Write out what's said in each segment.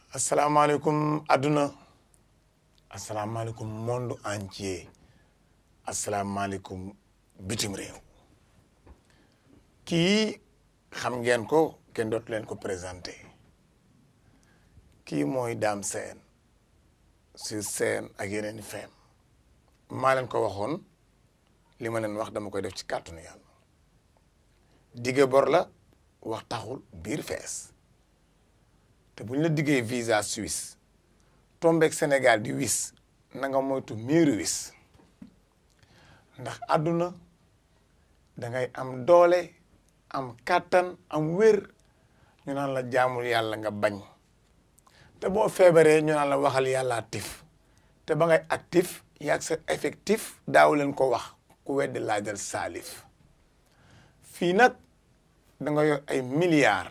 asalaamaaleykum adduna asalaamaaleykum monde entier asalaamaaleykum bitim réew kii xam ngeen ko kenn dootu leen ko présenté kii mooy Dame Sène sur scène ak yeneen i feem maa leen ko waxoon li ma leen wax dama koy def ci kàttanu yàlla dige bor la wax taxul biir fees te bu ñu la diggee visa Suisse tombeek Sénégal di wis na nga moytu miiru wis ndax àdduna da ngay am doole am kàttan am wér ñu naan la jaamul yàlla nga bañ te boo feebaree ñu naan la waxal yàlla tif te ba ngay actif yaag sa effectif daaw leen ko wax ku weddi laajal saalif fii nag da nga yor ay milliards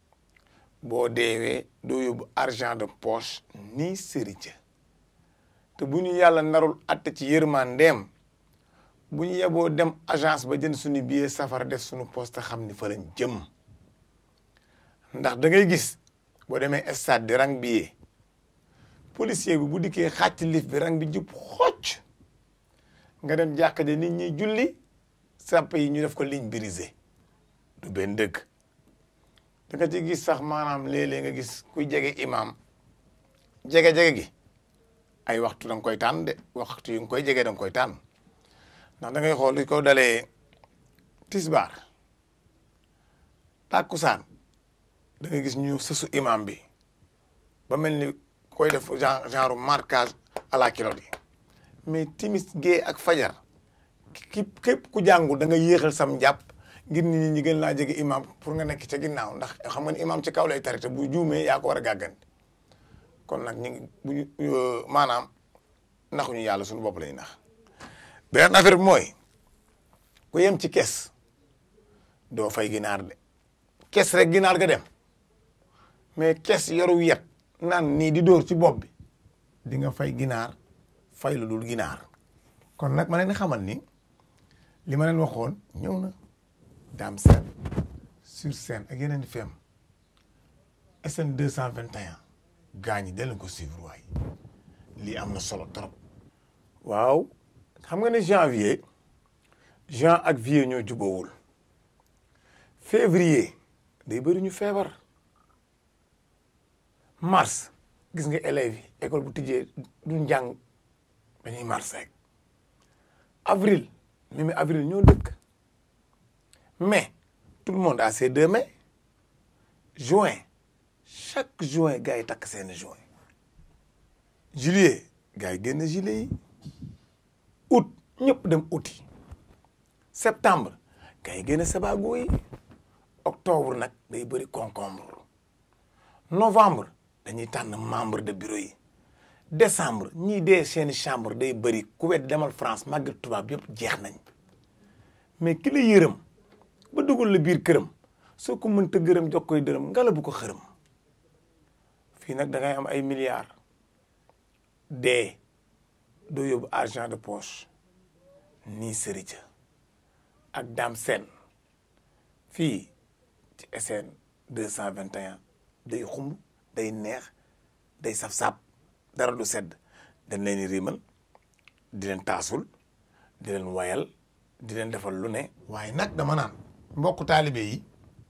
boo deewee doo yóbbu argent de poche nii sërica te bu ñu yàlla narul atte ci yërmandeem bu ñu yeboo dem agence ba jënd suñu billet safara def suñu poste xam ni fa lañ jëm ndax da ngay gis boo demee stade di rang billet policier bi bu dikkee xàcc lif bi rang bi jub xocc nga dem jàkka ja nit ñi julli sàpp yi ñu def ko ligne brisée du benn dëgg da nga ci gis sax maanaam léeg-léeg nga gis kuy jege imam jege-jege gi ay waxtu da nga koy tànn de waxtu yu nga koy jege da nga koy tànn ndax da ngay xool li ko dalee tisbaar tàkkusaan da nga gis ñu sësu imam bi ba mel ni koy def genre genre marquage à la kilote yi mais timis gée ak fajar ki képp ku jàngul da nga yéexal sam jàpp ngir nit ñi gën laa jege imam pour nga nekk ca ginnaaw ndax xam nga ni imam ci kaw lay tarite bu juumee yaa ko war a gàgganti kon nag ñu ngi bu ñu maanaam naxuñu yàlla suñu bopp lañuy nax beneen affaire bi mooy ku yem ci kes doo fay ginaar de kes rek ginaar ga dem mais kes yoru yet naan nii di dóor ci bopp bi di nga fay ginaar fay lu dul ginaar kon nag ma leen xamal ni li ma leen waxoon ñëw na Dame Sène sur scène ak yeneen fem SN 221 gaa ñi delloo ko suivre waay lii am na solo trop. waaw xam nga ne janvier juin ak vier ñoo jubóowul février day bëri ñu feebar mars gis nga élèves yi école bu tijjee du njàng dañuy mars rek avril même avril ñoo dëkk. mai tout le monde a ses deux mai juin chaque juin gars yi takk seen juin juillet gars yi génn juillet yi août ñëpp dem août yi septembre gars yi génn sabago yi octobre nag day bëri concombre novembre dañuy tànn membre de bureau yi décembre ñii dee seeni chambre day bëri ku wet demal France màggal tubaab yëpp jeex nañ mais ki la yërëm ba dugal la biir këram soo ko mënta gërëm jox koy dërëm ngala bu ko xërëm fii nag da ngay am ay milliards dee doo yóbbu argent de poche nii sërica ak Dame Sène fii ci SN 221 day xumb day neex day saf-sap dara du sedd dañ leen di riimal di leen taasul di leen wayal di leen defal lu ne waaye nag dama naan mbokku taalibe yi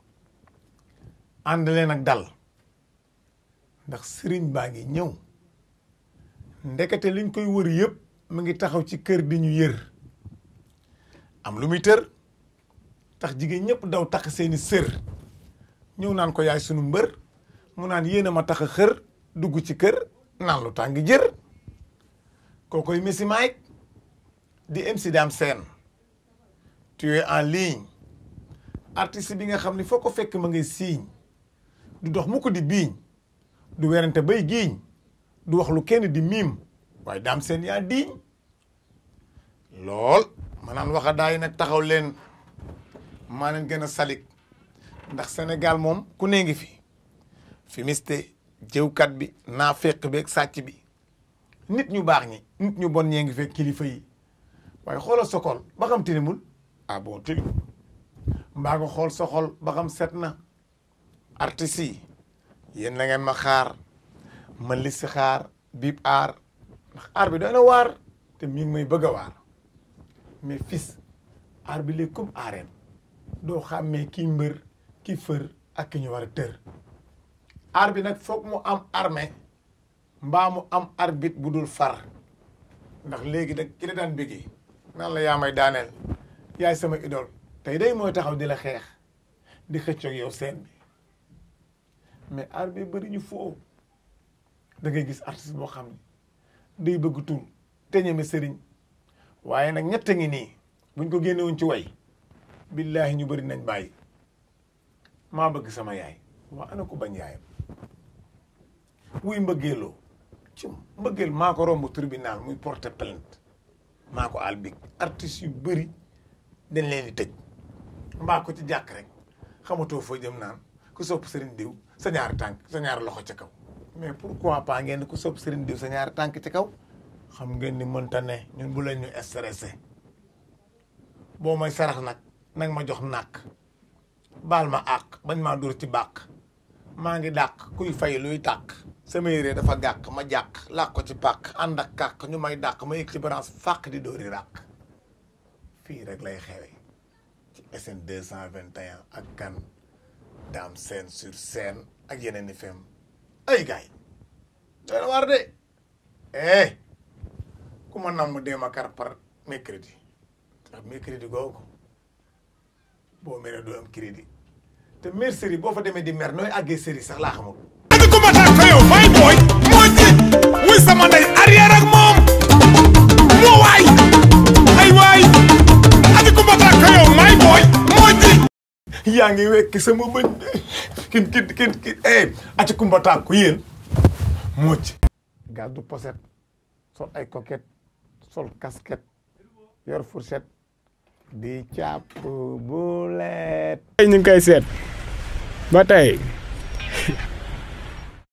ànd leen ak dal ndax sëriñ baa ngi ñëw ndekete liñ koy wër yëpp mu ngi taxaw ci kër di ñu yër am lu muy tër tax jigéen ñëpp daw tax seeni sër ñëw naan ko yaay sunu mbër mu naan yéen a ma tax a xër dugg ci kër naan lu tàng jër kookoy Messi Mike di MC Dame Sène tu es en ligne artiste bi nga xam ne foo ko fekk ma ngay siiñ du dox mu ko di biiñ du werante bay giiñ du wax lu kenn di miim waaye Dame Sène yaa diiñ lool ma naan waxa daay nag taxaw leen maa leen gën a salik ndax Sénégal moom ku ne ngi fi fi miste jëwkat bi naa fekk beeg sàcc bi nit ñu baax ñi nit ñu bon ñee ngi fekk kilifa yi waaye xoolal sokol ba xam tilimul ah bon tilim mbaa nga xool sa xol ba xam set na artistes yi yéen na ngeen ma xaar ma li si xaar biib aar ndax aar bi doy na waar te mi ngi may bëgg a waar mais fils aar bi léegi comme aareen doo xàmmee kii mbër ki fër ak ki ñu war a tër aar bi nag foog mu am armée mbaa mu am arbitre bu dul far ndax léegi nag ki la daan bëggee naan la yaa may daaneel yaay sama idole tey day mooy taxaw di la xeex di xëccoog yow seen bi mais aar bi bëri ñu foo da ngay gis artiste boo xam ne day bëgg tur te ñeme sëriñ waaye nag ñett ngi nii buñ ko génnewuñ ci way billaahi ñu bëri nañ bàyyi maa bëgg sama yaay waa ana ko bañ yaayam wuy mbëggeeloo ci mbëggeel maa ko romb tribunal muy porter plainte maa ko albig artistes yu bëri dañ leen di tëj mbaa ko ci jàkk rek xamatoo foo jëm naan ku sopp sëriñ diw sa ñaari tànk sa ñaari loxo ca kaw mais pourquoi pas ngeen ku sopp sëriñ diw sa ñaari tànk ci kaw xam ngeen ni mënta ne ñun bu leen ñu stressé boo may sarax nag nag ma jox nàkk baal ma àq bañ maa dóor ci bàq maa ngi dàq kuy fay luy tàq sama yére dafa gàq ma jàq làq ko ci pàq ànd ak kàq ñu may dàq ma yëg ci branche fàq di dóori ràq fii rek lay xewe ci SN 221 ak kan daam scène sur scène ak yeneen i fem ay gaay doy na waar de eh ku ma nam mu dee ma kar par mercredi ndax mercredi googu boo meree doo am crédit te mer série boo fa demee di mer nooy àggee série sax laa xamul ati ku ma tax ko yow fay booy moo ji wuy sama ndey arrière ak moom moo waay ay waay ati ku ma tax ko yow may booy moo ji yaa ngi wekk sama bëñ kin kin kin kin eh ati kumba taag ko yéen mucc gàddu poset sol ay coquette sol casquette yor fourchette di càpp bulet ñu ngi koy seet ba tey